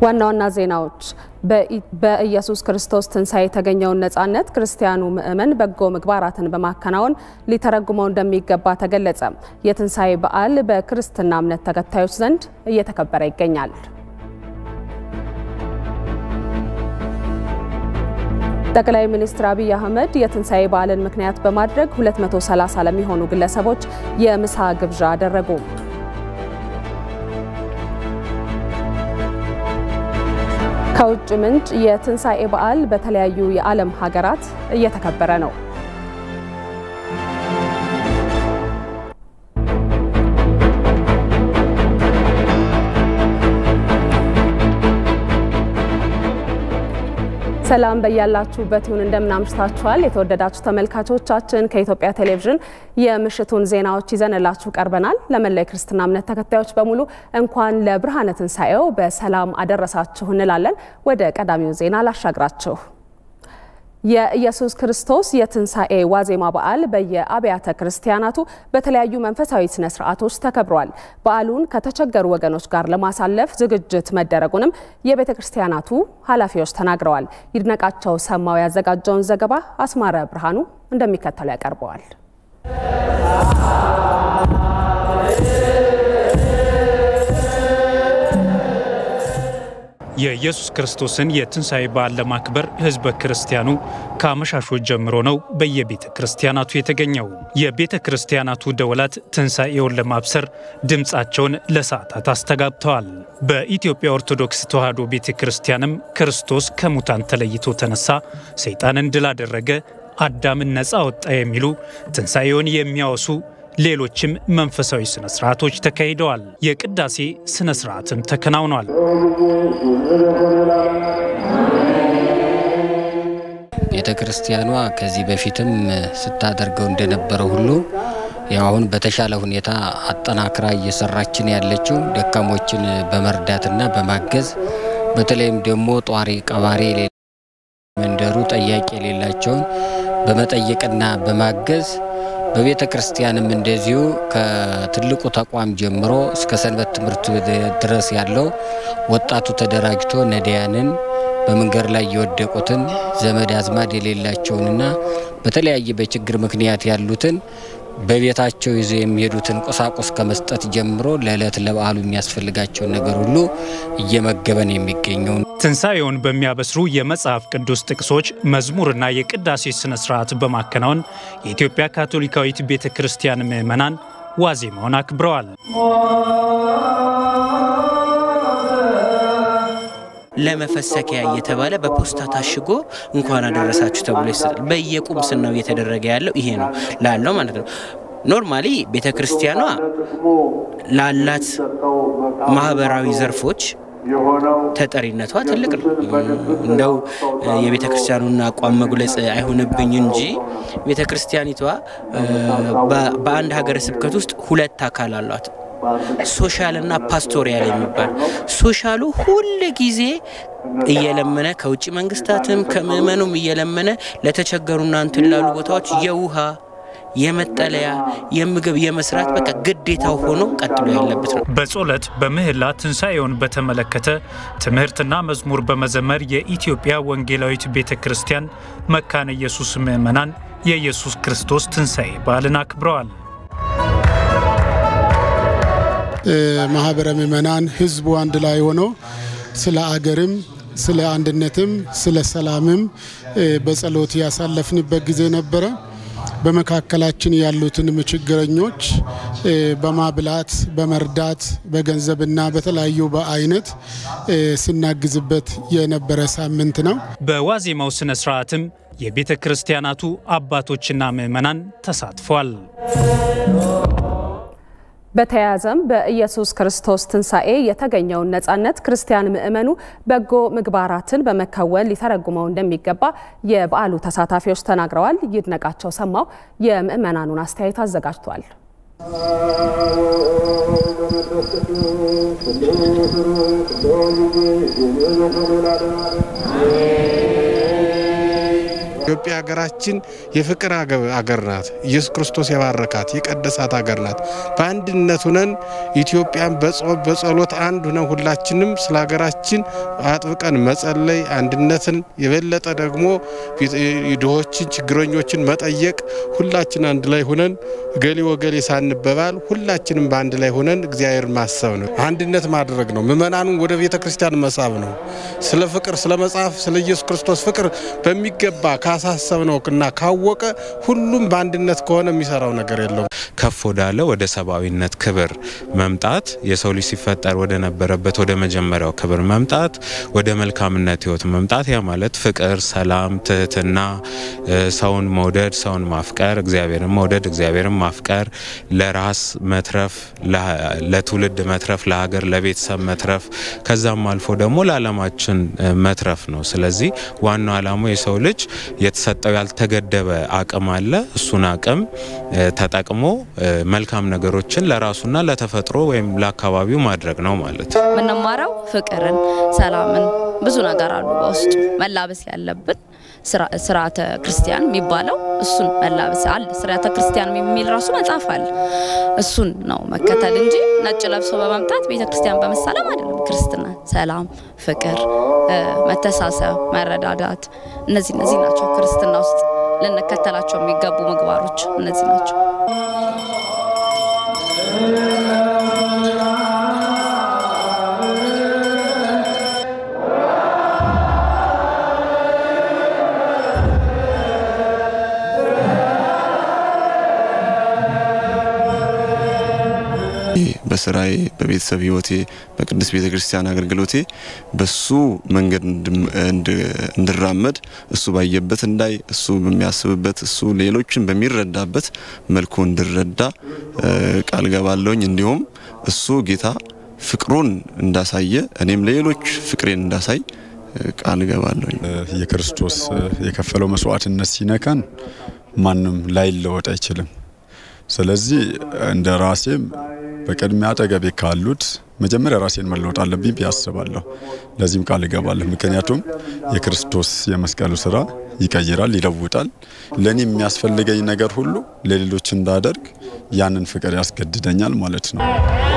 ዋና ዋና ዜናዎች በኢየሱስ ክርስቶስ ትንሣኤ የተገኘውን ነጻነት ክርስቲያኑ ምእመን በጎ ምግባራትን በማከናወን ሊተረጉመው እንደሚገባ ተገለጸ። የትንሣኤ በዓል በክርስትና እምነት ተከታዮች ዘንድ እየተከበረ ይገኛል። ጠቅላይ ሚኒስትር አብይ አህመድ የትንሣኤ በዓልን ምክንያት በማድረግ 230 ለሚሆኑ ግለሰቦች የምሳ ግብዣ አደረጉ። ከውጭ ምንጭ የትንሣኤ በዓል በተለያዩ የዓለም ሀገራት እየተከበረ ነው። ሰላም በያላችሁበት ይሁን። እንደምን አምሽታችኋል? የተወደዳችሁ ተመልካቾቻችን ከኢትዮጵያ ቴሌቪዥን የምሽቱን ዜናዎች ይዘንላችሁ ቀርበናል። ለመላው ክርስትና እምነት ተከታዮች በሙሉ እንኳን ለብርሃነ ትንሣኤው በሰላም አደረሳችሁ እንላለን። ወደ ቀዳሚው ዜና ላሻግራችሁ። የኢየሱስ ክርስቶስ የትንሣኤ ዋዜማ በዓል በየአብያተ ክርስቲያናቱ በተለያዩ መንፈሳዊ ስነ ስርዓቶች ተከብሯል። በዓሉን ከተቸገሩ ወገኖች ጋር ለማሳለፍ ዝግጅት መደረጉንም የቤተ ክርስቲያናቱ ኃላፊዎች ተናግረዋል። ይድነቃቸው ሰማው ያዘጋጀውን ዘገባ አስማረ ብርሃኑ እንደሚከተለው ያቀርበዋል። የኢየሱስ ክርስቶስን የትንሣኤ በዓል ለማክበር ሕዝበ ክርስቲያኑ ከአመሻሾች ጀምሮ ነው በየቤተ ክርስቲያናቱ የተገኘው። የቤተ ክርስቲያናቱ ደወላት ትንሣኤውን ለማብሰር ድምፃቸውን ለሰዓታት አስተጋብተዋል። በኢትዮጵያ ኦርቶዶክስ ተዋሕዶ ቤተ ክርስቲያንም ክርስቶስ ከሙታን ተለይቶ ተነሳ፣ ሰይጣንን ድል አደረገ፣ አዳምን ነፃ ወጣ የሚሉ ትንሣኤውን የሚያወሱ ሌሎችም መንፈሳዊ ስነ ስርዓቶች ተካሂደዋል። የቅዳሴ ስነ ስርዓትም ተከናውኗል። ቤተ ክርስቲያኗ ከዚህ በፊትም ስታደርገው እንደነበረው ሁሉ ያው አሁን በተሻለ ሁኔታ አጠናክራ እየሰራችን ያለችው ደካሞችን በመርዳትና በማገዝ በተለይም ደግሞ ጧሪ ቀባሪ መንደሩ ጠያቂ የሌላቸውን በመጠየቅና በማገዝ በቤተ ክርስቲያንም እንደዚሁ ከትልቁ ተቋም ጀምሮ እስከ ሰንበት ትምህርት ድረስ ያለው ወጣቱ ተደራጅቶ ነዳያንን በመንገድ ላይ የወደቁትን ዘመድ አዝማድ የሌላቸውንና በተለያየ በችግር ምክንያት ያሉትን በቤታቸው ይዘው የሚሄዱትን ቁሳቁስ ከመስጠት ጀምሮ ለዕለት ለበዓሉ የሚያስፈልጋቸውን ነገር ሁሉ እየመገበን የሚገኘው ትንሣኤውን በሚያበስሩ የመጽሐፍ ቅዱስ ጥቅሶች መዝሙርና የቅዳሴ ስነ ስርዓት በማከናወን የኢትዮጵያ ካቶሊካዊት ቤተ ክርስቲያን ምዕመናን ዋዜማውን አክብረዋል። ለመፈሰኪያ እየተባለ በፖስታ ታሽጎ እንኳን አደረሳችሁ ተብሎ ይሰጣል። በየቁምስናው እየተደረገ ያለው ይሄ ነው ላለው ማለት ነው። ኖርማሊ ቤተ ክርስቲያኗ ላላት ማህበራዊ ዘርፎች ተጠሪነቷ ትልቅ ነው። እንደው የቤተ ክርስቲያኑን አቋም መግለጽ አይሆንብኝ እንጂ ቤተ ክርስቲያኒቷ በአንድ ሀገረ ስብከት ውስጥ ሁለት አካል አሏት። ሶሻል እና ፓስቶሪያል የሚባል ሶሻሉ ሁል ጊዜ እየለመነ ከውጭ መንግስታትም ከምዕመኑም እየለመነ ለተቸገሩና እንትን ላሉ ቦታዎች የውሃ የመጠለያ የምግብ የመስራት በቃ ግዴታው ሆኖ ቀጥሎ ያለበት ነው። በጾለት በምህላ ትንሣኤውን በተመለከተ ትምህርትና መዝሙር በመዘመር የኢትዮጵያ ወንጌላዊት ቤተ ክርስቲያን መካነ ኢየሱስ ምዕመናን የኢየሱስ ክርስቶስ ትንሣኤ በዓልን አክብረዋል። ማህበረ ምዕመናን ህዝቡ አንድ ላይ ሆኖ ስለ አገርም ስለ አንድነትም ስለ ሰላምም በጸሎት ያሳለፍንበት ጊዜ ነበረ። በመካከላችን ያሉትንም ችግረኞች በማብላት በመርዳት በገንዘብና በተለያዩ በአይነት ስናግዝበት የነበረ ሳምንት ነው። በዋዜማው ስነ ስርዓትም የቤተ ክርስቲያናቱ አባቶችና ምዕመናን ተሳትፏል። በተያያዘም በኢየሱስ ክርስቶስ ትንሣኤ የተገኘውን ነጻነት ክርስቲያን ምእመኑ በጎ ምግባራትን በመከወን ሊተረጉመው እንደሚገባ የበዓሉ ተሳታፊዎች ተናግረዋል። ይድነቃቸው ሰማው የምእመናኑን አስተያየት አዘጋጅቷል። ኢትዮጵያ ሀገራችን የፍቅር አገር ናት። ኢየሱስ ክርስቶስ የባረካት የቀደሳት ሀገር ናት። በአንድነት ሁነን ኢትዮጵያን በጸሎት አንድ ሁነን ሁላችንም ስለ ሀገራችን አጥብቀን መጸለይ፣ አንድነትን የበለጠ ደግሞ ድሆችን፣ ችግረኞችን መጠየቅ፣ ሁላችን አንድ ላይ ሁነን ገሌ ወገሌ ሳንበባል ሁላችንም በአንድ ላይ ሁነን እግዚአብሔር ማሰብ ነው። አንድነት ማድረግ ነው። ምእመናኑን ወደ ቤተ ክርስቲያን መሳብ ነው። ስለ ፍቅር ስለ መጽሐፍ ስለ ኢየሱስ ክርስቶስ ፍቅር በሚገባ ካሳሰብ ነው እና ካወቀ ሁሉም በአንድነት ከሆነ የሚሰራው ነገር የለውም። ከፍ ወዳለ ወደ ሰብአዊነት ክብር መምጣት የሰው ልጅ ሲፈጠር ወደ ነበረበት ወደ መጀመሪያው ክብር መምጣት ወደ መልካምነት ህይወት መምጣት ያ ማለት ፍቅር፣ ሰላም፣ ትህትና፣ ሰውን መውደድ፣ ሰውን ማፍቀር፣ እግዚአብሔርን መውደድ፣ እግዚአብሔርን ማፍቀር፣ ለራስ መትረፍ፣ ለትውልድ መትረፍ፣ ለሀገር ለቤተሰብ መትረፍ ከዛም አልፎ ደግሞ ለዓለማችን መትረፍ ነው። ስለዚህ ዋናው ዓላማው የሰው ልጅ የተሰጠው ያልተገደበ አቅም አለ። እሱን አቅም ተጠቅሞ መልካም ነገሮችን ለራሱና ለተፈጥሮ ወይም ለአካባቢው ማድረግ ነው ማለት ነው። የምንማረው ፍቅርን፣ ሰላምን ብዙ ነገር አሉ በውስጡ መላበስ ያለብን ስርዓተ ክርስቲያን የሚባለው እሱን መላበስ አለ። ስርዓተ ክርስቲያን የሚል ራሱ መጽሐፍ አለ። እሱን ነው መከተል እንጂ ነጭ ለብሶ በመምጣት ቤተ ክርስቲያን በመሳለም አይደለም። ክርስትና ሰላም፣ ፍቅር፣ መተሳሰብ፣ መረዳዳት እነዚህ እነዚህ ናቸው ክርስትና ውስጥ ልንከተላቸው የሚገቡ ምግባሮች እነዚህ ናቸው። በስራዬ በቤተሰብ ህይወቴ በቅዱስ ቤተ ክርስቲያን አገልግሎቴ በሱ መንገድ እንድራመድ እሱ ባየበት እንዳይ እሱ በሚያስብበት እሱ ሌሎችን በሚረዳበት መልኩ እንድረዳ ቃል ገባለሁኝ። እንዲሁም እሱ ጌታ ፍቅሩን እንዳሳየ እኔም ለሌሎች ፍቅሬን እንዳሳይ ቃል ገባለሁኝ። የክርስቶስ የከፈለው መስዋዕትነት ሲነካን ማንም ላይለወጥ አይችልም። ስለዚህ እንደ ራሴም በቅድሚያ አጠገቤ ካሉት መጀመሪያ ራሴን መለወጥ አለብኝ ብዬ አስባለሁ። ለዚህም ቃል እገባለሁ። ምክንያቱም የክርስቶስ የመስቀሉ ስራ ይቀይራል፣ ይለውጣል። ለእኔ የሚያስፈልገኝ ነገር ሁሉ ለሌሎች እንዳደርግ ያንን ፍቅር ያስገድደኛል ማለት ነው።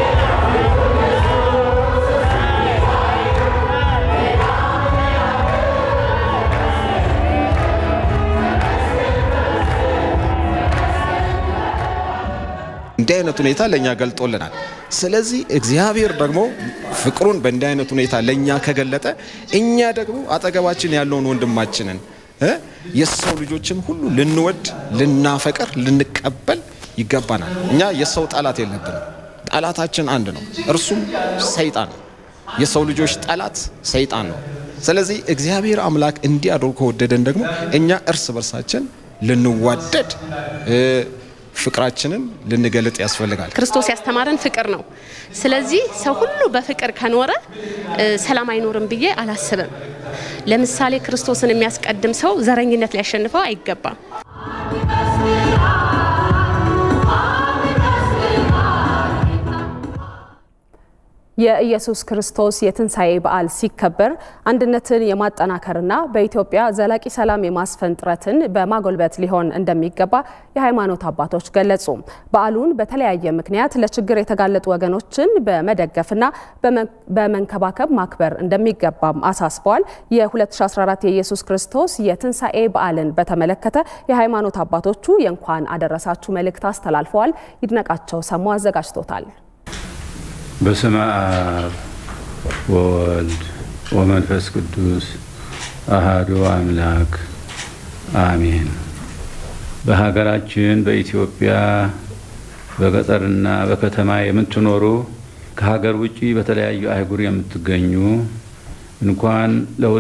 እንዲህ አይነት ሁኔታ ለእኛ ገልጦልናል። ስለዚህ እግዚአብሔር ደግሞ ፍቅሩን በእንዲህ አይነት ሁኔታ ለእኛ ከገለጠ እኛ ደግሞ አጠገባችን ያለውን ወንድማችንን የሰው ልጆችን ሁሉ ልንወድ፣ ልናፈቅር፣ ልንቀበል ይገባናል። እኛ የሰው ጠላት የለብንም። ጠላታችን አንድ ነው፣ እርሱም ሰይጣን ነው። የሰው ልጆች ጠላት ሰይጣን ነው። ስለዚህ እግዚአብሔር አምላክ እንዲህ አድርጎ ከወደደን ደግሞ እኛ እርስ በርሳችን ልንዋደድ ፍቅራችንን ልንገልጥ ያስፈልጋል። ክርስቶስ ያስተማረን ፍቅር ነው። ስለዚህ ሰው ሁሉ በፍቅር ከኖረ ሰላም አይኖርም ብዬ አላስብም። ለምሳሌ ክርስቶስን የሚያስቀድም ሰው ዘረኝነት ሊያሸንፈው አይገባም። የኢየሱስ ክርስቶስ የትንሣኤ በዓል ሲከበር አንድነትን የማጠናከርና በኢትዮጵያ ዘላቂ ሰላም የማስፈን ጥረትን በማጎልበት ሊሆን እንደሚገባ የሃይማኖት አባቶች ገለጹ። በዓሉን በተለያየ ምክንያት ለችግር የተጋለጡ ወገኖችን በመደገፍና በመንከባከብ ማክበር እንደሚገባም አሳስበዋል። የ2014 የኢየሱስ ክርስቶስ የትንሣኤ በዓልን በተመለከተ የሃይማኖት አባቶቹ የእንኳን አደረሳችሁ መልእክት አስተላልፈዋል። ይድነቃቸው ሰሙ አዘጋጅቶታል። በስመ አብ ወወልድ ወመንፈስ ቅዱስ አሃዱ አምላክ አሜን። በሀገራችን በኢትዮጵያ በገጠርና በከተማ የምትኖሩ ከሀገር ውጭ በተለያዩ አህጉር የምትገኙ እንኳን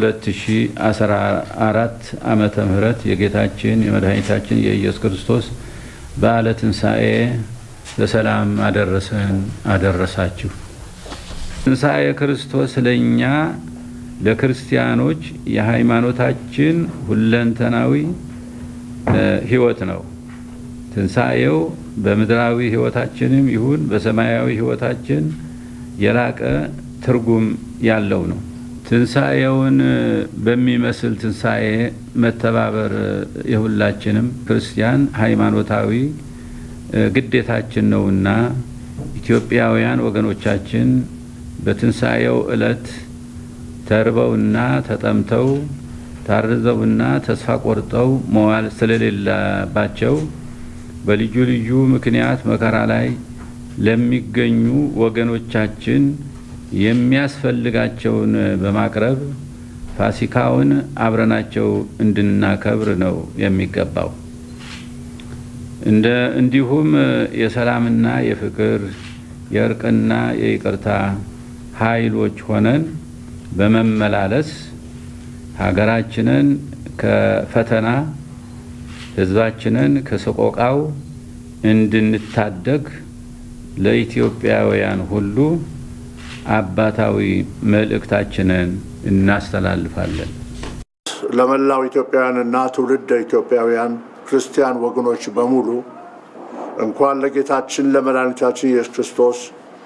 ለ2014 ዓመተ ምህረት የጌታችን የመድኃኒታችን የኢየሱስ ክርስቶስ በዓለ ትንሣኤ በሰላም አደረሰን አደረሳችሁ። ትንሣኤ ክርስቶስ ለእኛ ለክርስቲያኖች የሃይማኖታችን ሁለንተናዊ ሕይወት ነው። ትንሣኤው በምድራዊ ሕይወታችንም ይሁን በሰማያዊ ሕይወታችን የላቀ ትርጉም ያለው ነው። ትንሣኤውን በሚመስል ትንሣኤ መተባበር የሁላችንም ክርስቲያን ሃይማኖታዊ ግዴታችን ነውና ኢትዮጵያውያን ወገኖቻችን በትንሣኤው ዕለት ተርበውና ተጠምተው ታርዘውና ተስፋ ቆርጠው መዋል ስለሌለባቸው በልዩ ልዩ ምክንያት መከራ ላይ ለሚገኙ ወገኖቻችን የሚያስፈልጋቸውን በማቅረብ ፋሲካውን አብረናቸው እንድናከብር ነው የሚገባው። እንደ እንዲሁም የሰላምና የፍቅር የእርቅና የይቅርታ ኃይሎች ሆነን በመመላለስ ሀገራችንን ከፈተና ሕዝባችንን ከሰቆቃው እንድንታደግ ለኢትዮጵያውያን ሁሉ አባታዊ መልእክታችንን እናስተላልፋለን። ለመላው ኢትዮጵያውያንና ትውልደ ኢትዮጵያውያን ክርስቲያን ወገኖች በሙሉ እንኳን ለጌታችን ለመድኃኒታችን ኢየሱስ ክርስቶስ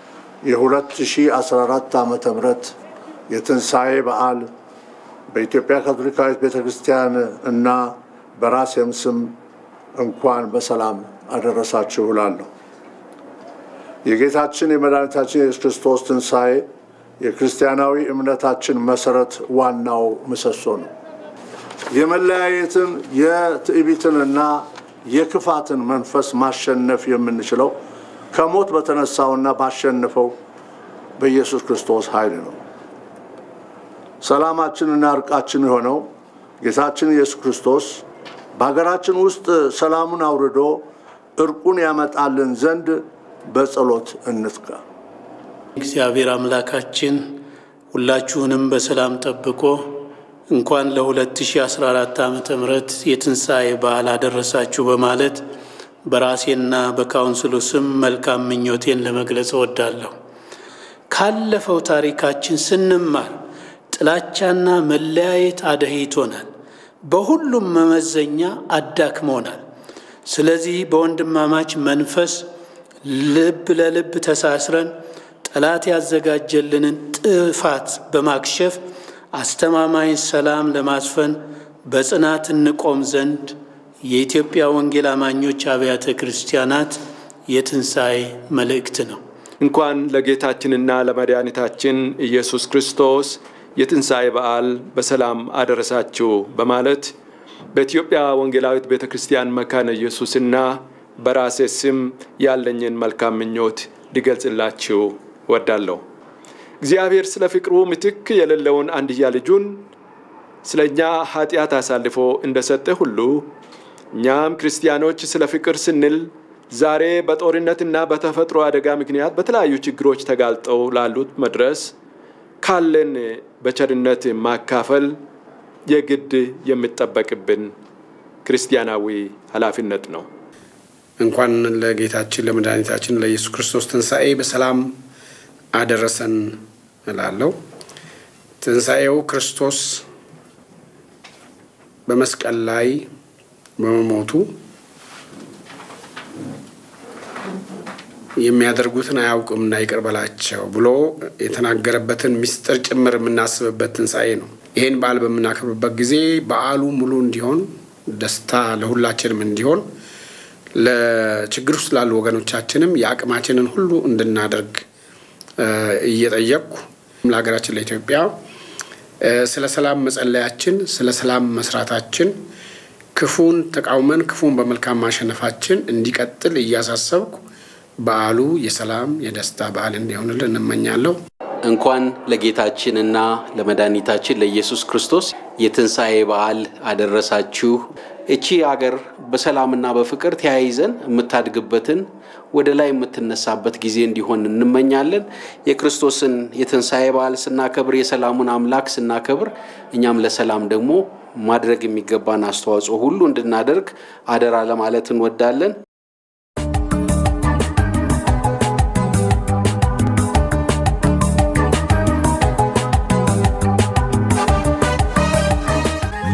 የ2014 ዓመተ ምህረት የትንሣኤ በዓል በኢትዮጵያ ካቶሊካዊት ቤተ ክርስቲያን እና በራሴም ስም እንኳን በሰላም አደረሳችሁ እላለሁ። የጌታችን የመድኃኒታችን የኢየሱስ ክርስቶስ ትንሣኤ የክርስቲያናዊ እምነታችን መሰረት ዋናው ምሰሶ ነው። የመለያየትን የትዕቢትንና የክፋትን መንፈስ ማሸነፍ የምንችለው ከሞት በተነሳውና ባሸነፈው በኢየሱስ ክርስቶስ ኃይል ነው። ሰላማችንና እርቃችን የሆነው ጌታችን ኢየሱስ ክርስቶስ በሀገራችን ውስጥ ሰላሙን አውርዶ እርቁን ያመጣልን ዘንድ በጸሎት እንትጋ። እግዚአብሔር አምላካችን ሁላችሁንም በሰላም ጠብቆ እንኳን ለ2014 ዓ ም የትንሣኤ በዓል አደረሳችሁ በማለት በራሴና በካውንስሉ ስም መልካም ምኞቴን ለመግለጽ እወዳለሁ። ካለፈው ታሪካችን ስንማር ጥላቻና መለያየት አደህይቶናል፣ በሁሉም መመዘኛ አዳክሞናል። ስለዚህ በወንድማማች መንፈስ ልብ ለልብ ተሳስረን ጠላት ያዘጋጀልንን ጥፋት በማክሸፍ አስተማማኝ ሰላም ለማስፈን በጽናት እንቆም ዘንድ የኢትዮጵያ ወንጌል አማኞች አብያተ ክርስቲያናት የትንሣኤ መልእክት ነው። እንኳን ለጌታችንና ለመድኃኒታችን ኢየሱስ ክርስቶስ የትንሣኤ በዓል በሰላም አደረሳችሁ በማለት በኢትዮጵያ ወንጌላዊት ቤተ ክርስቲያን መካነ ኢየሱስና በራሴ ስም ያለኝን መልካም ምኞት ሊገልጽላችሁ ወዳለሁ። እግዚአብሔር ስለ ፍቅሩ ምትክ የሌለውን አንድያ ልጁን ስለ እኛ ኃጢአት አሳልፎ እንደሰጠ ሁሉ እኛም ክርስቲያኖች ስለ ፍቅር ስንል ዛሬ በጦርነትና በተፈጥሮ አደጋ ምክንያት በተለያዩ ችግሮች ተጋልጠው ላሉት መድረስ ካለን በቸርነት ማካፈል የግድ የሚጠበቅብን ክርስቲያናዊ ኃላፊነት ነው። እንኳን ለጌታችን ለመድኃኒታችን ለኢየሱስ ክርስቶስ ትንሣኤ በሰላም አደረሰን እላለሁ። ትንሣኤው ክርስቶስ በመስቀል ላይ በመሞቱ የሚያደርጉትን አያውቅምና ይቅር በላቸው ብሎ የተናገረበትን ምስጢር ጭምር የምናስብበት ትንሣኤ ነው። ይህን በዓል በምናከብርበት ጊዜ በዓሉ ሙሉ እንዲሆን ደስታ ለሁላችንም እንዲሆን ለችግር ውስጥ ላሉ ወገኖቻችንም የአቅማችንን ሁሉ እንድናደርግ እየጠየቅኩ ለሀገራችን ለኢትዮጵያ ስለ ሰላም መጸለያችን፣ ስለ ሰላም መስራታችን፣ ክፉን ተቃውመን ክፉን በመልካም ማሸነፋችን እንዲቀጥል እያሳሰብኩ በዓሉ የሰላም የደስታ በዓል እንዲሆንልን እንመኛለሁ። እንኳን ለጌታችንና ለመድኃኒታችን ለኢየሱስ ክርስቶስ የትንሣኤ በዓል አደረሳችሁ። እቺ አገር በሰላምና በፍቅር ተያይዘን የምታድግበትን ወደ ላይ የምትነሳበት ጊዜ እንዲሆን እንመኛለን። የክርስቶስን የትንሣኤ በዓል ስናከብር፣ የሰላሙን አምላክ ስናከብር፣ እኛም ለሰላም ደግሞ ማድረግ የሚገባን አስተዋጽኦ ሁሉ እንድናደርግ አደራ ለማለት እንወዳለን።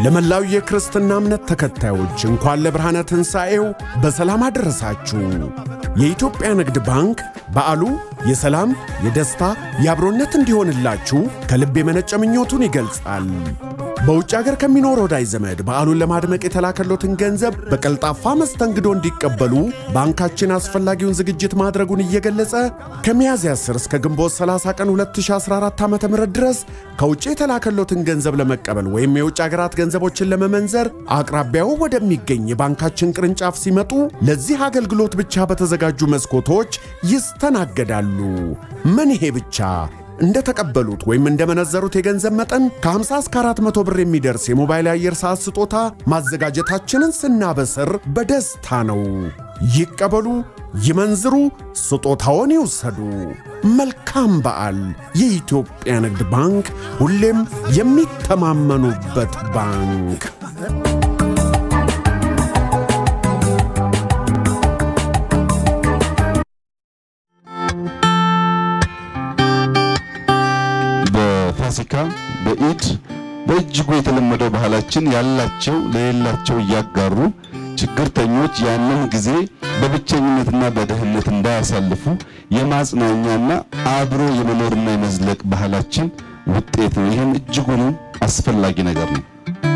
ለመላው የክርስትና እምነት ተከታዮች እንኳን ለብርሃነ ትንሣኤው በሰላም አደረሳችሁ። የኢትዮጵያ ንግድ ባንክ በዓሉ የሰላም፣ የደስታ፣ የአብሮነት እንዲሆንላችሁ ከልብ የመነጨ ምኞቱን ይገልጻል። በውጭ ሀገር ከሚኖር ወዳጅ ዘመድ በዓሉን ለማድመቅ የተላከሎትን ገንዘብ በቀልጣፋ መስተንግዶ እንዲቀበሉ ባንካችን አስፈላጊውን ዝግጅት ማድረጉን እየገለጸ ከሚያዝያ 10 እስከ ግንቦት 30 ቀን 2014 ዓ ም ድረስ ከውጭ የተላከሎትን ገንዘብ ለመቀበል ወይም የውጭ ሀገራት ገንዘቦችን ለመመንዘር አቅራቢያው ወደሚገኝ የባንካችን ቅርንጫፍ ሲመጡ ለዚህ አገልግሎት ብቻ በተዘጋጁ መስኮቶች ይስተናገዳሉ። ምን ይሄ ብቻ እንደተቀበሉት ወይም እንደመነዘሩት የገንዘብ መጠን ከ50 እስከ 400 ብር የሚደርስ የሞባይል አየር ሰዓት ስጦታ ማዘጋጀታችንን ስናበስር በደስታ ነው። ይቀበሉ፣ ይመንዝሩ፣ ስጦታውን ይውሰዱ። መልካም በዓል! የኢትዮጵያ ንግድ ባንክ ሁሌም የሚተማመኑበት ባንክ። በፋሲካ በኢድ በእጅጉ የተለመደው ባህላችን ያላቸው ለሌላቸው እያጋሩ ችግርተኞች ያንን ጊዜ በብቸኝነትና በድህነት እንዳያሳልፉ የማጽናኛና አብሮ የመኖርና የመዝለቅ ባህላችን ውጤት ነው። ይህም እጅጉኑ አስፈላጊ ነገር ነው።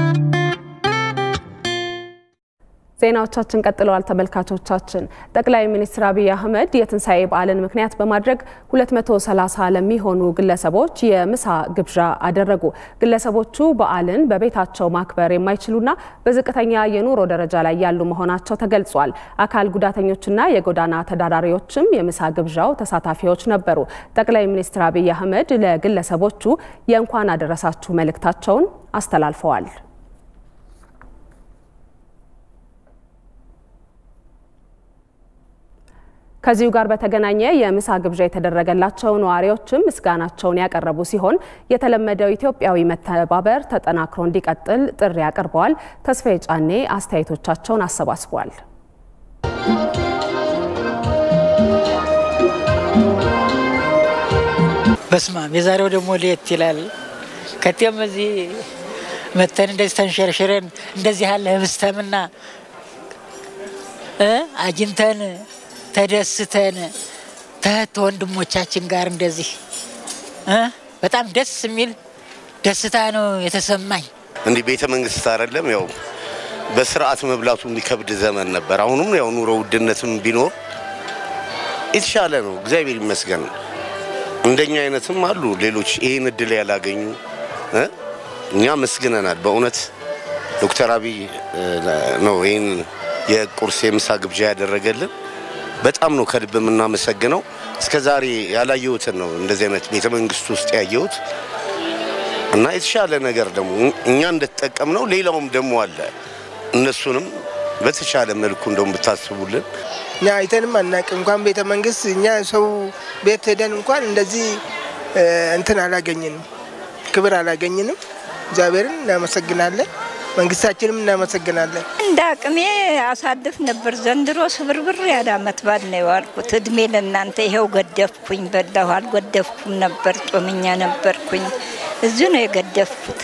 ዜናዎቻችን ቀጥለዋል። ተመልካቾቻችን ጠቅላይ ሚኒስትር አብይ አህመድ የትንሣኤ በዓልን ምክንያት በማድረግ 230 ለሚሆኑ ግለሰቦች የምሳ ግብዣ አደረጉ። ግለሰቦቹ በዓልን በቤታቸው ማክበር የማይችሉና በዝቅተኛ የኑሮ ደረጃ ላይ ያሉ መሆናቸው ተገልጿል። አካል ጉዳተኞችና የጎዳና ተዳዳሪዎችም የምሳ ግብዣው ተሳታፊዎች ነበሩ። ጠቅላይ ሚኒስትር አብይ አህመድ ለግለሰቦቹ የእንኳን አደረሳችሁ መልእክታቸውን አስተላልፈዋል። ከዚሁ ጋር በተገናኘ የምሳ ግብዣ የተደረገላቸው ነዋሪዎችም ምስጋናቸውን ያቀረቡ ሲሆን የተለመደው ኢትዮጵያዊ መተባበር ተጠናክሮ እንዲቀጥል ጥሪ አቅርበዋል። ተስፋዬ ጫኔ አስተያየቶቻቸውን አሰባስቧል። በስማም የዛሬው ደግሞ ለየት ይላል። ከቴም እዚህ መተን እንደዚህ ተንሸርሽረን እንደዚህ ያለ ህብስተምና አግኝተን ተደስተን ተህት ወንድሞቻችን ጋር እንደዚህ በጣም ደስ የሚል ደስታ ነው የተሰማኝ። እንዲህ ቤተ መንግስት አይደለም ያው በስርዓት መብላቱ የሚከብድ ዘመን ነበር። አሁንም ያው ኑሮ ውድነትም ቢኖር የተሻለ ነው፣ እግዚአብሔር ይመስገን። እንደኛ አይነትም አሉ ሌሎች ይህን እድል ያላገኙ እኛ መስግነናል። በእውነት ዶክተር አብይ ነው ይህን የቁርስ የምሳ ግብዣ ያደረገልን። በጣም ነው ከልብ የምናመሰግነው። እስከ ዛሬ ያላየሁትን ነው እንደዚህ አይነት ቤተ መንግስት ውስጥ ያየሁት እና የተሻለ ነገር ደግሞ እኛ እንደተጠቀምነው ሌላውም ደግሞ አለ። እነሱንም በተሻለ መልኩ እንደውም ብታስቡልን። እኛ አይተንም አናውቅም። እንኳን ቤተ መንግስት እኛ ሰው ቤት ሄደን እንኳን እንደዚህ እንትን አላገኝንም፣ ክብር አላገኝንም። እግዚአብሔርን እናመሰግናለን። መንግስታችንም እናመሰግናለን። እንደ አቅሜ አሳልፍ ነበር። ዘንድሮ ስብርብር ያለ አመት በዓል ነው የዋልኩት። እድሜ ለእናንተ ይኸው ገደፍኩኝ፣ በላሁ። አልገደፍኩም ነበር፣ ጦመኛ ነበርኩኝ። እዚሁ ነው የገደፍኩት።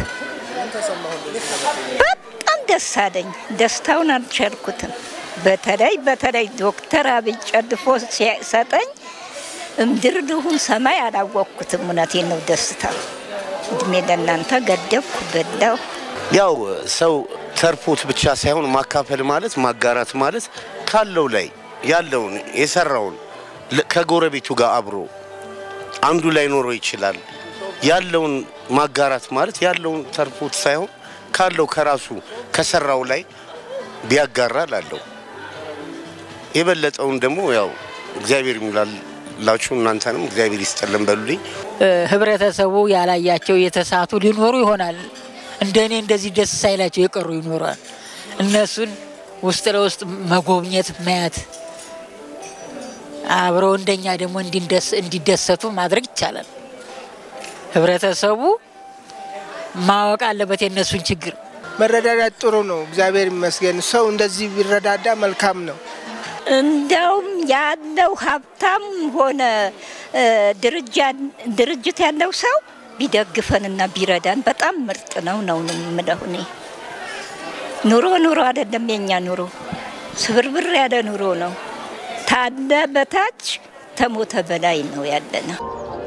በጣም ደስ አለኝ። ደስታውን አልቻልኩትም። በተለይ በተለይ ዶክተር አብይ ጨልፎ ሲሰጠኝ እምድር ልሁን ሰማይ አላወቅኩትም። እውነቴን ነው ደስታ። እድሜ ለእናንተ ገደፍኩ፣ በላሁ። ያው ሰው ተርፎት ብቻ ሳይሆን ማካፈል ማለት ማጋራት ማለት ካለው ላይ ያለውን የሰራውን ከጎረቤቱ ጋር አብሮ አንዱ ላይ ኖሮ ይችላል። ያለውን ማጋራት ማለት ያለውን ተርፎት ሳይሆን ካለው ከራሱ ከሰራው ላይ ቢያጋራ ላለው የበለጠውን ደግሞ ያው እግዚአብሔር ይሙላላችሁ። እናንተንም እግዚአብሔር ይስጠልን በሉልኝ። ህብረተሰቡ ያላያቸው የተሳቱ ሊኖሩ ይሆናል እንደ እኔ እንደዚህ ደስ ሳይላቸው የቀሩ ይኖራል። እነሱን ውስጥ ለውስጥ መጎብኘት፣ ማየት አብረው እንደኛ ደግሞ እንዲደሰቱ ማድረግ ይቻላል። ህብረተሰቡ ማወቅ አለበት የእነሱን ችግር። መረዳዳት ጥሩ ነው። እግዚአብሔር ይመስገን። ሰው እንደዚህ ቢረዳዳ መልካም ነው። እንዲያውም ያለው ሀብታም ሆነ ድርጅት ያለው ሰው ቢደግፈንና ቢረዳን በጣም ምርጥ ነው ነው የምለው እኔ። ኑሮ ኑሮ አይደለም የኛ ኑሮ፣ ስብርብር ያለ ኑሮ ነው። ታለ በታች ተሞተ በላይ ነው ያለነው።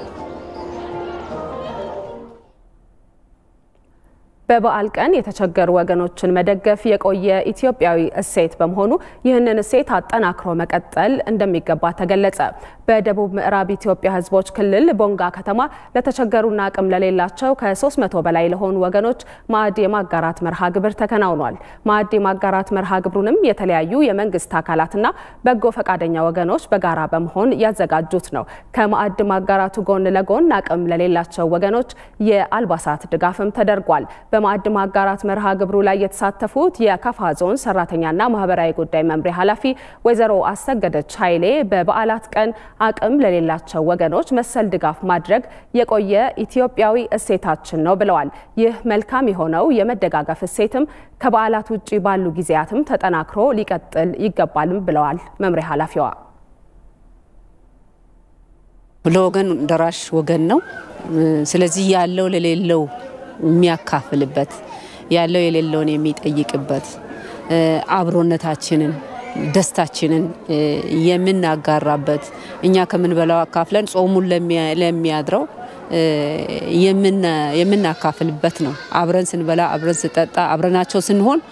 በበዓል ቀን የተቸገሩ ወገኖችን መደገፍ የቆየ ኢትዮጵያዊ እሴት በመሆኑ ይህንን እሴት አጠናክሮ መቀጠል እንደሚገባ ተገለጸ። በደቡብ ምዕራብ ኢትዮጵያ ሕዝቦች ክልል ቦንጋ ከተማ ለተቸገሩና አቅም ለሌላቸው ከ300 በላይ ለሆኑ ወገኖች ማዕድ የማጋራት መርሃ ግብር ተከናውኗል። ማዕድ የማጋራት መርሃ ግብሩንም የተለያዩ የመንግስት አካላትና በጎ ፈቃደኛ ወገኖች በጋራ በመሆን ያዘጋጁት ነው። ከማዕድ ማጋራቱ ጎን ለጎን አቅም ለሌላቸው ወገኖች የአልባሳት ድጋፍም ተደርጓል። በማዕድ ማጋራት መርሃ ግብሩ ላይ የተሳተፉት የካፋ ዞን ሰራተኛና ማህበራዊ ጉዳይ መምሪያ ኃላፊ ወይዘሮ አሰገደች ኃይሌ በበዓላት ቀን አቅም ለሌላቸው ወገኖች መሰል ድጋፍ ማድረግ የቆየ ኢትዮጵያዊ እሴታችን ነው ብለዋል። ይህ መልካም የሆነው የመደጋገፍ እሴትም ከበዓላት ውጭ ባሉ ጊዜያትም ተጠናክሮ ሊቀጥል ይገባልም ብለዋል መምሪያ ኃላፊዋ። ለወገን ደራሽ ወገን ነው። ስለዚህ ያለው ለሌለው የሚያካፍልበት ያለው የሌለውን የሚጠይቅበት አብሮነታችንን ደስታችንን የምናጋራበት እኛ ከምንበላው አካፍለን ጾሙን ለሚያድረው የምናካፍልበት ነው። አብረን ስንበላ፣ አብረን ስጠጣ፣ አብረናቸው ስንሆን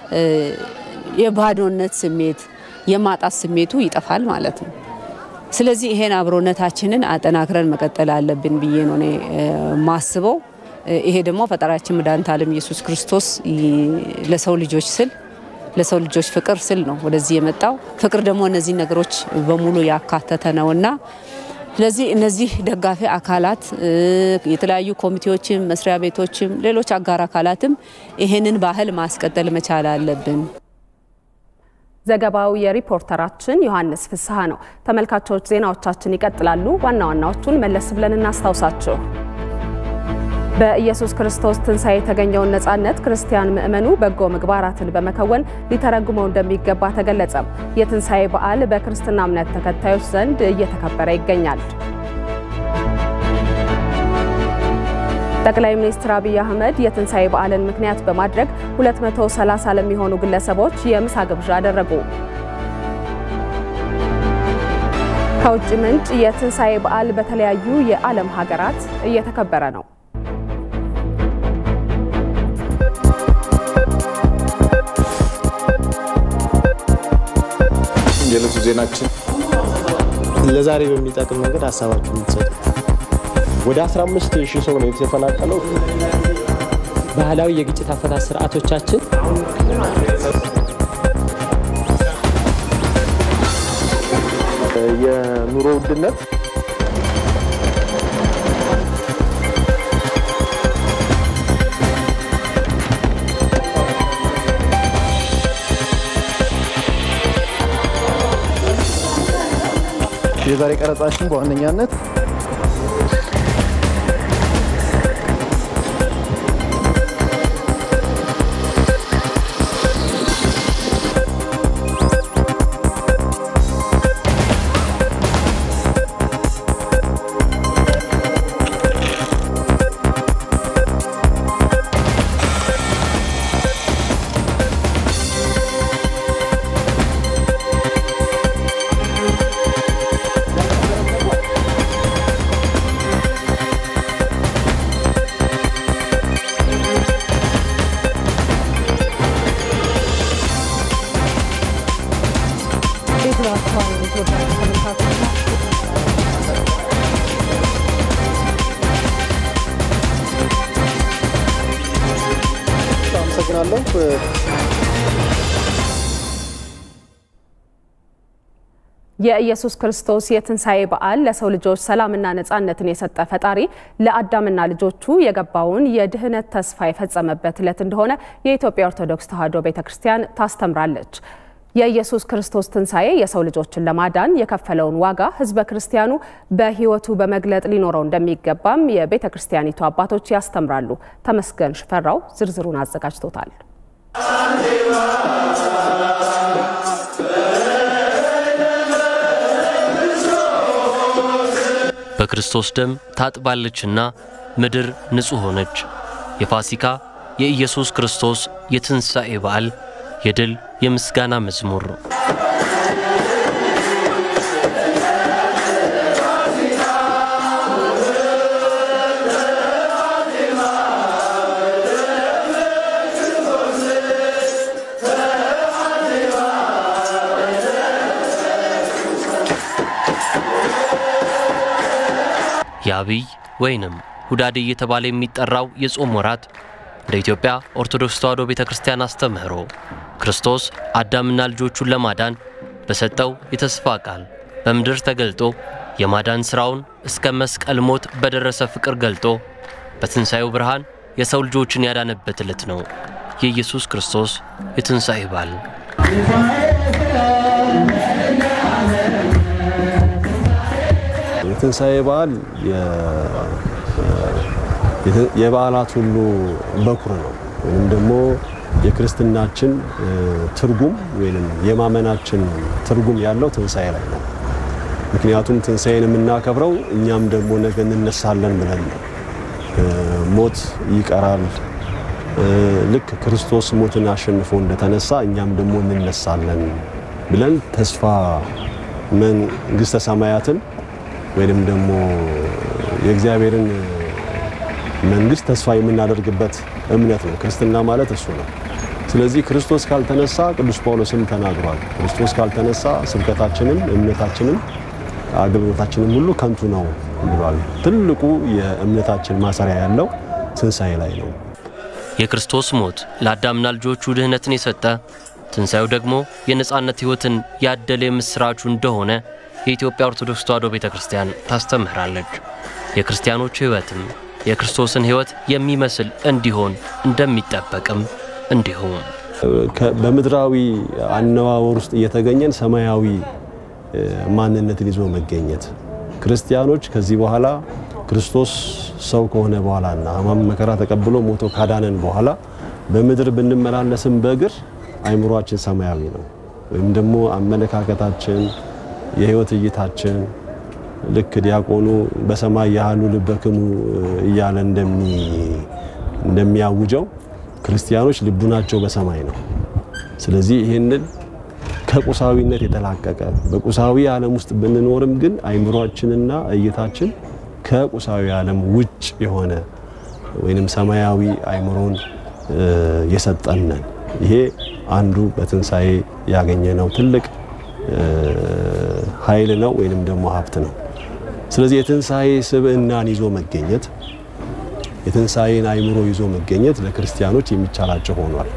የባዶነት ስሜት የማጣት ስሜቱ ይጠፋል ማለት ነው። ስለዚህ ይሄን አብሮነታችንን አጠናክረን መቀጠል አለብን ብዬ ነው እኔ ማስበው። ይሄ ደግሞ ፈጣሪያችን መድኃኒተ ዓለም ኢየሱስ ክርስቶስ ለሰው ልጆች ስል ለሰው ልጆች ፍቅር ስል ነው ወደዚህ የመጣው። ፍቅር ደግሞ እነዚህ ነገሮች በሙሉ ያካተተ ነውና ስለዚህ እነዚህ ደጋፊ አካላት የተለያዩ ኮሚቴዎችም፣ መስሪያ ቤቶችም፣ ሌሎች አጋር አካላትም ይሄንን ባህል ማስቀጠል መቻል አለብን። ዘገባው የሪፖርተራችን ዮሐንስ ፍስሐ ነው። ተመልካቾች ዜናዎቻችን ይቀጥላሉ። ዋና ዋናዎቹን መለስ ብለን እናስታውሳችሁ። በኢየሱስ ክርስቶስ ትንሣኤ የተገኘውን ነፃነት ክርስቲያን ምእመኑ በጎ ምግባራትን በመከወን ሊተረጉመው እንደሚገባ ተገለጸ። የትንሣኤ በዓል በክርስትና እምነት ተከታዮች ዘንድ እየተከበረ ይገኛል። ጠቅላይ ሚኒስትር አብይ አህመድ የትንሣኤ በዓልን ምክንያት በማድረግ 230 ለሚሆኑ ግለሰቦች የምሳ ግብዣ አደረጉ። ከውጭ ምንጭ የትንሣኤ በዓል በተለያዩ የዓለም ሀገራት እየተከበረ ነው። የዕለቱ ዜናችን ለዛሬ በሚጠቅም መንገድ ሀሳባችሁ የምትሰጡ ወደ 15 ሺህ ሰው ነው የተፈናቀለው። ባህላዊ የግጭት አፈታት ስርዓቶቻችን የኑሮ ውድነት የዛሬ ቀረጻችን በዋነኛነት አመሰግናለሁ። የኢየሱስ ክርስቶስ የትንሣኤ በዓል ለሰው ልጆች ሰላምና ነጻነትን የሰጠ ፈጣሪ ለአዳምና ልጆቹ የገባውን የድህነት ተስፋ የፈጸመበት ዕለት እንደሆነ የኢትዮጵያ ኦርቶዶክስ ተዋሕዶ ቤተ ክርስቲያን ታስተምራለች። የኢየሱስ ክርስቶስ ትንሣኤ የሰው ልጆችን ለማዳን የከፈለውን ዋጋ ሕዝበ ክርስቲያኑ በሕይወቱ በመግለጥ ሊኖረው እንደሚገባም የቤተ ክርስቲያኒቱ አባቶች ያስተምራሉ። ተመስገን ሽፈራው ዝርዝሩን አዘጋጅቶታል። በክርስቶስ ደም ታጥባለችና ምድር ንጹሕ ሆነች። የፋሲካ የኢየሱስ ክርስቶስ የትንሣኤ በዓል የድል የምስጋና መዝሙር የአብይ ወይንም ሁዳዴ እየተባለ የሚጠራው የጾም ወራት እንደ ኢትዮጵያ ኦርቶዶክስ ተዋሕዶ ቤተ ክርስቲያን አስተምህሮ ክርስቶስ አዳምና ልጆቹን ለማዳን በሰጠው የተስፋ ቃል በምድር ተገልጦ የማዳን ሥራውን እስከ መስቀል ሞት በደረሰ ፍቅር ገልጦ በትንሣኤው ብርሃን የሰው ልጆችን ያዳነበት ዕለት ነው የኢየሱስ ክርስቶስ የትንሣኤ በዓል። የትንሣኤ በዓል የበዓላት ሁሉ በኩር ነው ወይም ደግሞ የክርስትናችን ትርጉም ወይም የማመናችን ትርጉም ያለው ትንሣኤ ላይ ነው። ምክንያቱም ትንሣኤን የምናከብረው እኛም ደግሞ ነገ እንነሳለን ብለን ነው። ሞት ይቀራል። ልክ ክርስቶስ ሞትን አሸንፎ እንደተነሳ እኛም ደግሞ እንነሳለን ብለን ተስፋ መንግሥተ ሰማያትን ወይንም ደግሞ የእግዚአብሔርን መንግስት ተስፋ የምናደርግበት እምነት ነው። ክርስትና ማለት እሱ ነው። ስለዚህ ክርስቶስ ካልተነሳ ቅዱስ ጳውሎስም ተናግሯል። ክርስቶስ ካልተነሳ ስብከታችንም እምነታችንም አገልግሎታችንም ሁሉ ከንቱ ነው ብሏል። ትልቁ የእምነታችን ማሰሪያ ያለው ትንሣኤ ላይ ነው። የክርስቶስ ሞት ለአዳምና ልጆቹ ድህነትን የሰጠ ትንሣኤው ደግሞ የነጻነት ሕይወትን ያደለ የምሥራቹ እንደሆነ የኢትዮጵያ ኦርቶዶክስ ተዋሕዶ ቤተ ክርስቲያን ታስተምህራለች። የክርስቲያኖች ሕይወትም የክርስቶስን ሕይወት የሚመስል እንዲሆን እንደሚጠበቅም እንዲሁም በምድራዊ አነዋወር ውስጥ እየተገኘን ሰማያዊ ማንነትን ይዞ መገኘት ክርስቲያኖች ከዚህ በኋላ ክርስቶስ ሰው ከሆነ በኋላና ሕማም መከራ ተቀብሎ ሞቶ ካዳነን በኋላ በምድር ብንመላለስም በእግር አይምሯችን ሰማያዊ ነው። ወይም ደግሞ አመለካከታችን፣ የህይወት እይታችን ልክ ዲያቆኑ በሰማይ ያህሉ ልበክሙ እያለ እንደሚያውጀው ክርስቲያኖች ልቡናቸው በሰማይ ነው። ስለዚህ ይህንን ከቁሳዊነት የተላቀቀ በቁሳዊ ዓለም ውስጥ ብንኖርም ግን አይምሯችንና እይታችን ከቁሳዊ ዓለም ውጭ የሆነ ወይንም ሰማያዊ አይምሮን የሰጠነን ይሄ አንዱ በትንሣኤ ያገኘነው ትልቅ ኃይል ነው ወይንም ደግሞ ሀብት ነው። ስለዚህ የትንሣኤ ስብዕናን ይዞ መገኘት የትንሣኤን አይምሮ ይዞ መገኘት ለክርስቲያኖች የሚቻላቸው ሆኗል።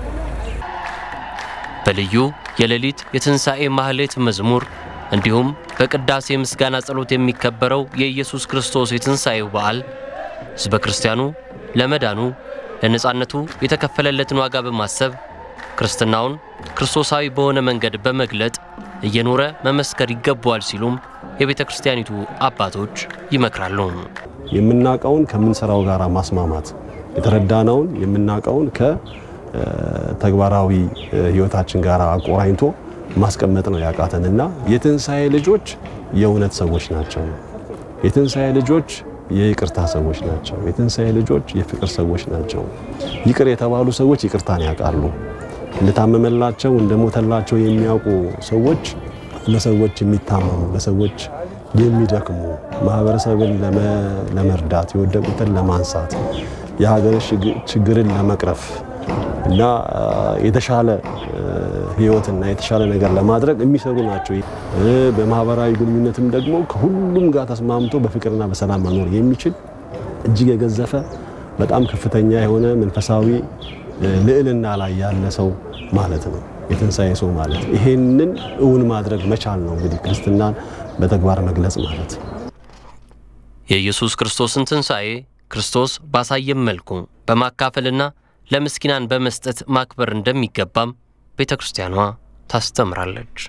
በልዩ የሌሊት የትንሣኤ ማህሌት መዝሙር እንዲሁም በቅዳሴ ምስጋና ጸሎት የሚከበረው የኢየሱስ ክርስቶስ የትንሣኤው በዓል ሕዝበ ክርስቲያኑ ለመዳኑ ለነጻነቱ የተከፈለለትን ዋጋ በማሰብ ክርስትናውን ክርስቶሳዊ በሆነ መንገድ በመግለጥ እየኖረ መመስከር ይገባዋል ሲሉም የቤተ ክርስቲያኒቱ አባቶች ይመክራሉ። የምናውቀውን ከምንሰራው ጋር ማስማማት፣ የተረዳነውን የምናውቀውን ከተግባራዊ ሕይወታችን ጋር አቆራኝቶ ማስቀመጥ ነው ያቃተንና የትንሣኤ ልጆች የእውነት ሰዎች ናቸው። የትንሣኤ ልጆች የይቅርታ ሰዎች ናቸው። የትንሣኤ ልጆች የፍቅር ሰዎች ናቸው። ይቅር የተባሉ ሰዎች ይቅርታን ያውቃሉ። እንደታመመላቸው እንደሞተላቸው የሚያውቁ ሰዎች ለሰዎች የሚታመሙ ለሰዎች የሚደክሙ ማህበረሰብን ለመርዳት የወደቁትን ለማንሳት የሀገር ችግርን ለመቅረፍ እና የተሻለ ህይወትና የተሻለ ነገር ለማድረግ የሚሰሩ ናቸው። በማህበራዊ ግንኙነትም ደግሞ ከሁሉም ጋር ተስማምቶ በፍቅርና በሰላም መኖር የሚችል እጅግ የገዘፈ በጣም ከፍተኛ የሆነ መንፈሳዊ ልዕልና ላይ ያለ ሰው ማለት ነው የትንሣኤ ሰው ማለት። ይሄንን እውን ማድረግ መቻል ነው እንግዲህ ክርስትናን በተግባር መግለጽ ማለት። የኢየሱስ ክርስቶስን ትንሣኤ ክርስቶስ ባሳየም መልኩ በማካፈልና ለምስኪናን በመስጠት ማክበር እንደሚገባም ቤተ ክርስቲያኗ ታስተምራለች።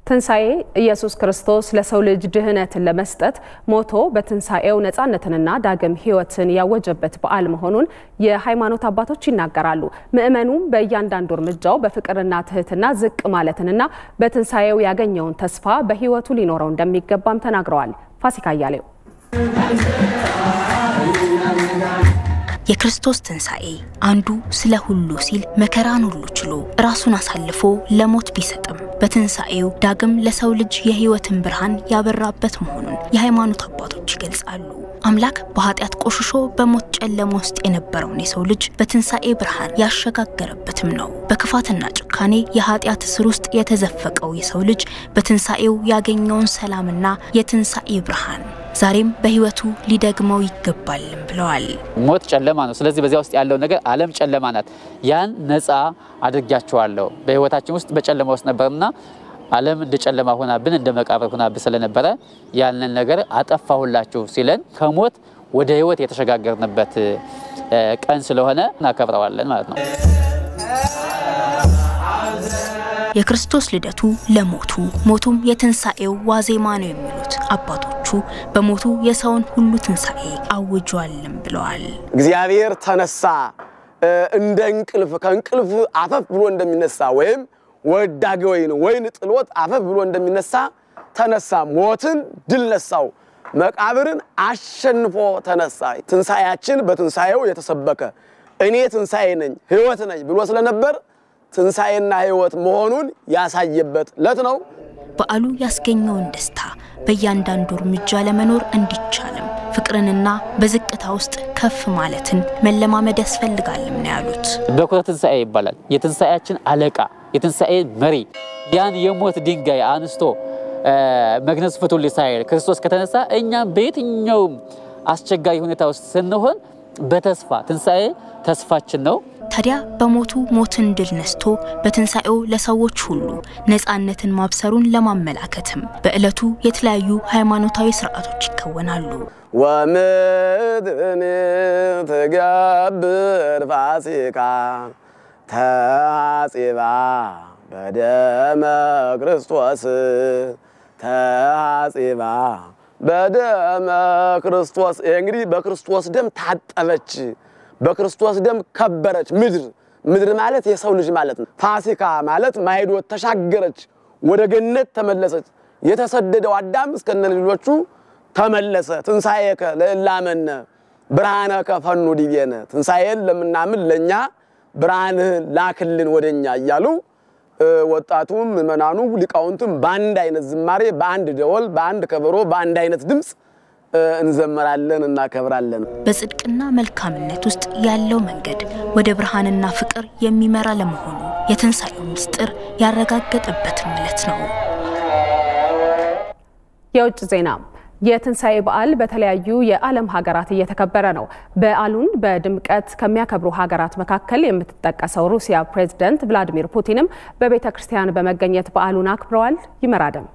ትንሣኤ ኢየሱስ ክርስቶስ ለሰው ልጅ ድህነትን ለመስጠት ሞቶ በትንሣኤው ነፃነትንና ዳግም ሕይወትን ያወጀበት በዓል መሆኑን የሃይማኖት አባቶች ይናገራሉ። ምዕመኑም በእያንዳንዱ እርምጃው በፍቅርና ትህትና ዝቅ ማለትንና በትንሣኤው ያገኘውን ተስፋ በሕይወቱ ሊኖረው እንደሚገባም ተናግረዋል። ፋሲካ አያሌው የክርስቶስ ትንሣኤ አንዱ ስለ ሁሉ ሲል መከራን ሁሉ ችሎ ራሱን አሳልፎ ለሞት ቢሰጥም በትንሣኤው ዳግም ለሰው ልጅ የሕይወትን ብርሃን ያበራበት መሆኑን የሃይማኖት አባቶች ይገልጻሉ። አምላክ በኃጢአት ቆሽሾ በሞት ጨለማ ውስጥ የነበረውን የሰው ልጅ በትንሣኤ ብርሃን ያሸጋገረበትም ነው። በክፋትና ጭካኔ የኃጢአት እስር ውስጥ የተዘፈቀው የሰው ልጅ በትንሣኤው ያገኘውን ሰላምና የትንሣኤ ብርሃን ዛሬም በሕይወቱ ሊደግመው ይገባልም ብለዋል። ሞት ጨለማ ነው። ስለዚህ በዚያ ውስጥ ያለው ነገር ዓለም ጨለማ ናት። ያን ነፃ አድርጊያቸዋለሁ። በሕይወታችን ውስጥ በጨለማ ውስጥ ነበርና ዓለም እንደ ጨለማ ሆናብን እንደ መቃብር ሆናብን ስለነበረ ያንን ነገር አጠፋሁላችሁ ሲለን ከሞት ወደ ሕይወት የተሸጋገርንበት ቀን ስለሆነ እናከብረዋለን ማለት ነው። የክርስቶስ ልደቱ ለሞቱ ሞቱም የትንሣኤው ዋዜማ ነው የሚሉት አባቶቹ በሞቱ የሰውን ሁሉ ትንሣኤ አውጇልም ብለዋል። እግዚአብሔር ተነሳ እንደ እንቅልፍ ከእንቅልፍ አፈፍ ብሎ እንደሚነሳ ወይም ወዳጌ ወይን ወይን ጥሎት አፈፍ ብሎ እንደሚነሳ ተነሳ። ሞትን ድል ነሳው። መቃብርን አሸንፎ ተነሳ። ትንሣኤያችን በትንሣኤው የተሰበከ እኔ ትንሣኤ ነኝ ሕይወት ነኝ ብሎ ስለነበር ትንሣኤና ሕይወት መሆኑን ያሳየበት ዕለት ነው። በዓሉ ያስገኘውን ደስታ በእያንዳንዱ እርምጃ ለመኖር እንዲቻልም ፍቅርንና በዝቅታ ውስጥ ከፍ ማለትን መለማመድ ያስፈልጋልም ነው ያሉት። በኩረ ትንሣኤ ይባላል። የትንሣኤያችን አለቃ የትንሣኤ መሪ ያን የሞት ድንጋይ አንስቶ መግነዝ ፍቱልኝ ሳይል ክርስቶስ ከተነሳ እኛም በየትኛውም አስቸጋሪ ሁኔታ ውስጥ ስንሆን በተስፋ ትንሣኤ ተስፋችን ነው። ታዲያ በሞቱ ሞትን ድል ነስቶ በትንሣኤው ለሰዎች ሁሉ ነፃነትን ማብሰሩን ለማመላከትም በዕለቱ የተለያዩ ሃይማኖታዊ ስርዓቶች ይከወናሉ። ወምድን ትገብር ፋሲካ ተሐጺባ በደመ ክርስቶስ ተሐጺባ በደመ ክርስቶስ። ይሄ እንግዲህ በክርስቶስ ደም ታጠበች፣ በክርስቶስ ደም ከበረች ምድር። ምድር ማለት የሰው ልጅ ማለት ነው። ፋሲካ ማለት ማይዶት ተሻገረች፣ ወደ ገነት ተመለሰች። የተሰደደው አዳም እስከነ ልጆቹ ተመለሰ። ትንሣኤከ ለእላመነ ብርሃነከ ፈኑ ዲቤነ፣ ትንሣኤን ለምናምን ለእኛ ብርሃንህን ላክልን ወደኛ እያሉ ወጣቱም ምዕመናኑ ሊቃውንቱም በአንድ አይነት ዝማሬ፣ በአንድ ደወል፣ በአንድ ከበሮ፣ በአንድ አይነት ድምፅ እንዘመራለን፣ እናከብራለን። በጽድቅና መልካምነት ውስጥ ያለው መንገድ ወደ ብርሃንና ፍቅር የሚመራ ለመሆኑ የትንሣኤው ምስጢር ያረጋገጠበትም ዕለት ነው። የውጭ ዜና የትንሣኤ በዓል በተለያዩ የዓለም ሀገራት እየተከበረ ነው። በዓሉን በድምቀት ከሚያከብሩ ሀገራት መካከል የምትጠቀሰው ሩሲያ ፕሬዝደንት ቭላዲሚር ፑቲንም በቤተ ክርስቲያን በመገኘት በዓሉን አክብረዋል። ይመራደም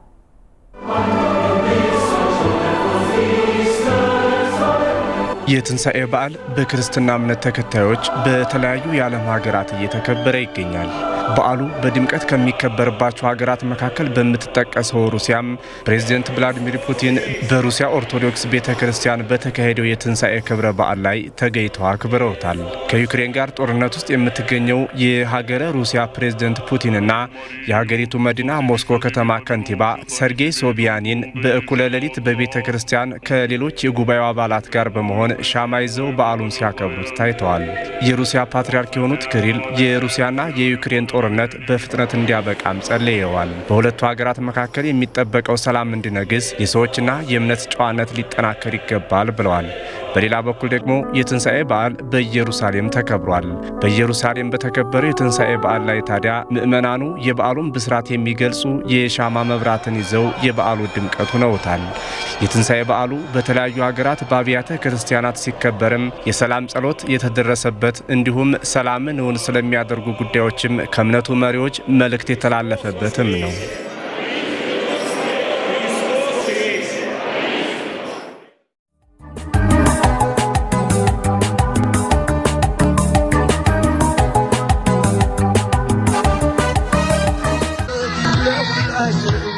የትንሣኤ በዓል በክርስትና እምነት ተከታዮች በተለያዩ የዓለም ሀገራት እየተከበረ ይገኛል። በዓሉ በድምቀት ከሚከበርባቸው ሀገራት መካከል በምትጠቀሰው ሩሲያም ፕሬዝደንት ቭላዲሚር ፑቲን በሩሲያ ኦርቶዶክስ ቤተ ክርስቲያን በተካሄደው የትንሣኤ ክብረ በዓል ላይ ተገኝተው አክብረውታል። ከዩክሬን ጋር ጦርነት ውስጥ የምትገኘው የሀገረ ሩሲያ ፕሬዝደንት ፑቲንና የሀገሪቱ መዲና ሞስኮ ከተማ ከንቲባ ሰርጌይ ሶቢያኒን በእኩለ ሌሊት በቤተ ክርስቲያን ከሌሎች የጉባኤው አባላት ጋር በመሆን ሻማ ይዘው በዓሉን ሲያከብሩት ታይተዋል። የሩሲያ ፓትርያርክ የሆኑት ክሪል የሩሲያና የዩክሬን ጦርነት በፍጥነት እንዲያበቃም ጸልየዋል። በሁለቱ ሀገራት መካከል የሚጠበቀው ሰላም እንዲነግስ የሰዎችና የእምነት ጨዋነት ሊጠናከር ይገባል ብለዋል። በሌላ በኩል ደግሞ የትንሣኤ በዓል በኢየሩሳሌም ተከብሯል። በኢየሩሳሌም በተከበረው የትንሣኤ በዓል ላይ ታዲያ ምዕመናኑ የበዓሉን ብስራት የሚገልጹ የሻማ መብራትን ይዘው የበዓሉ ድምቀት ሆነውታል። የትንሣኤ በዓሉ በተለያዩ ሀገራት በአብያተ ክርስቲያናት ሲከበርም የሰላም ጸሎት የተደረሰበት እንዲሁም ሰላምን እውን ስለሚያደርጉ ጉዳዮችም ከእምነቱ መሪዎች መልእክት የተላለፈበትም ነው።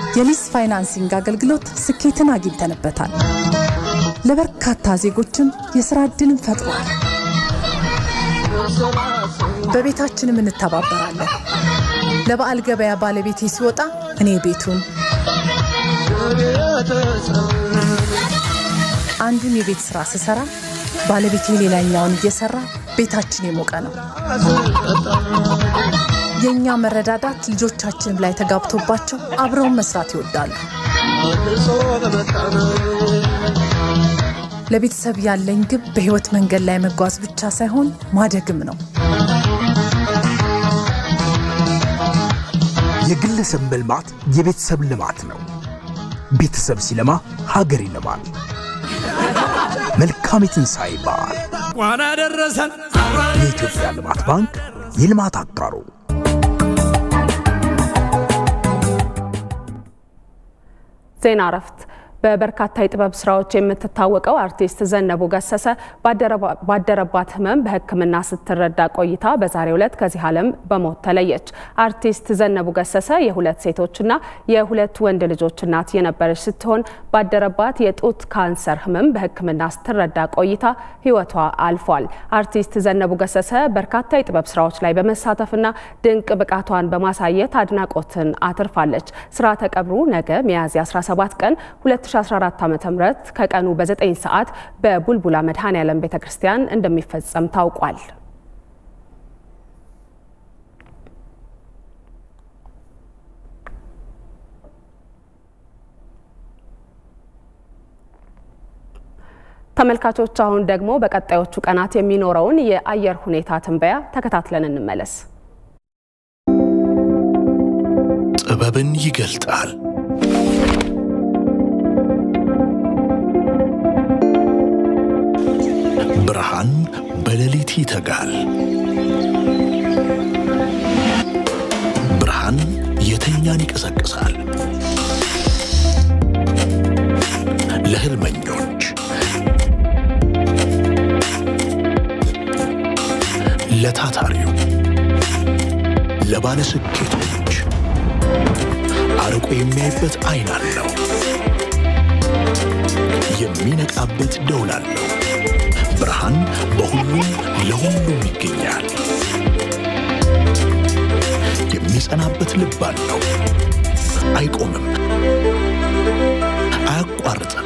የሊዝ ፋይናንሲንግ አገልግሎት ስኬትን አግኝተንበታል። ለበርካታ ዜጎችም የሥራ ዕድልን ፈጥሯል። በቤታችንም እንተባበራለን። ለበዓል ገበያ ባለቤቴ ሲወጣ እኔ ቤቱን አንዱን የቤት ስራ ስሰራ ባለቤቴ ሌላኛውን እየሰራ ቤታችን የሞቀ ነው። የእኛ መረዳዳት ልጆቻችንም ላይ ተጋብቶባቸው አብረውን መስራት ይወዳሉ። ለቤተሰብ ያለኝ ግብ በህይወት መንገድ ላይ መጓዝ ብቻ ሳይሆን ማደግም ነው። የግለሰብ መልማት የቤተሰብ ልማት ነው። ቤተሰብ ሲለማ ሀገር ይለማል። መልካም የትንሣኤ በዓል። እንኳን አደረሰን። የኢትዮጵያ ልማት ባንክ የልማት አጋሩ ዜና እረፍት በበርካታ የጥበብ ስራዎች የምትታወቀው አርቲስት ዘነቡ ገሰሰ ባደረባት ህመም በሕክምና ስትረዳ ቆይታ በዛሬው ዕለት ከዚህ ዓለም በሞት ተለየች። አርቲስት ዘነቡ ገሰሰ የሁለት ሴቶችና የሁለት ወንድ ልጆች እናት የነበረች ስትሆን ባደረባት የጡት ካንሰር ህመም በሕክምና ስትረዳ ቆይታ ህይወቷ አልፏል። አርቲስት ዘነቡ ገሰሰ በርካታ የጥበብ ስራዎች ላይ በመሳተፍና ድንቅ ብቃቷን በማሳየት አድናቆትን አትርፋለች። ስርዓተ ቀብሩ ነገ ሚያዝያ 17 ቀን 2014 ዓ.ም ከቀኑ በ9 ሰዓት በቡልቡላ መድኃኔዓለም ቤተ ክርስቲያን እንደሚፈጸም ታውቋል። ተመልካቾች አሁን ደግሞ በቀጣዮቹ ቀናት የሚኖረውን የአየር ሁኔታ ትንበያ ተከታትለን እንመለስ። ጥበብን ይገልጣል። ብርሃን በሌሊት ይተጋል። ብርሃን የተኛን ይቀሰቅሳል። ለህልመኞች፣ ለታታሪው፣ ለባለስኬቶች አርቆ የሚያይበት አይን አለው። የሚነቃበት ደውል አለው። ብርሃን በሁሉም ለሁሉም ይገኛል። የሚጸናበት ልብ አለው። አይቆምም፣ አያቋርጥም፣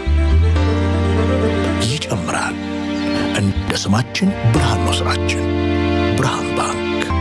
ይጨምራል። እንደ ስማችን ብርሃን ነው ስራችን። ብርሃን ባንክ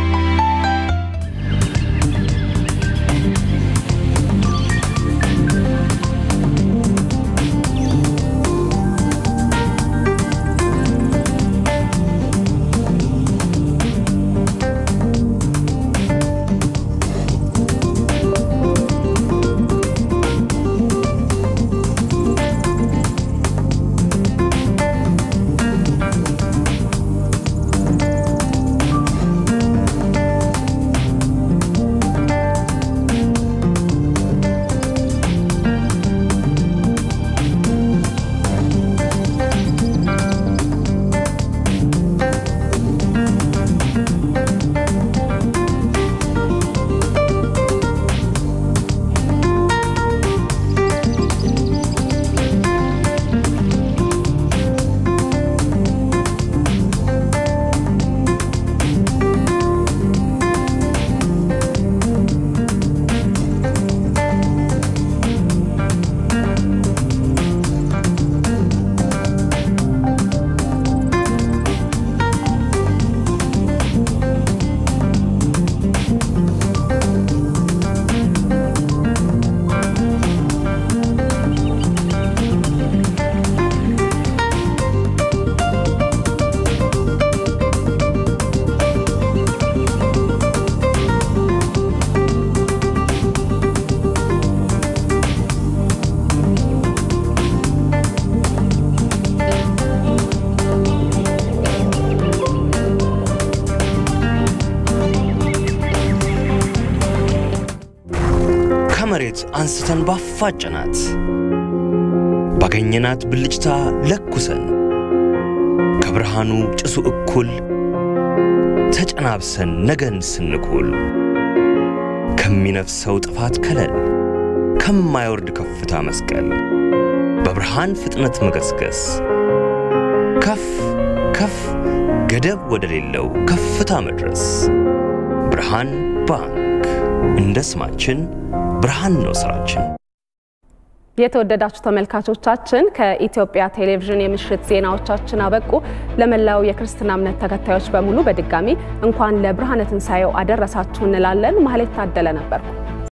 ከመሬት አንስተን ባፋጨናት ባገኘናት ብልጭታ ለኩሰን ከብርሃኑ ጭሱ እኩል ተጨናብሰን ነገን ስንኩል ከሚነፍሰው ጥፋት ከለል ከማይወርድ ከፍታ መስቀል በብርሃን ፍጥነት መገስገስ ከፍ ከፍ ገደብ ወደሌለው ከፍታ መድረስ ብርሃን ባንክ እንደ ስማችን ብርሃን ነው ስራችን። የተወደዳችሁ ተመልካቾቻችን ከኢትዮጵያ ቴሌቪዥን የምሽት ዜናዎቻችን አበቁ። ለመላው የክርስትና እምነት ተከታዮች በሙሉ በድጋሚ እንኳን ለብርሃነ ትንሣኤው አደረሳችሁ እንላለን። ማህሌት ታደለ ነበርኩ።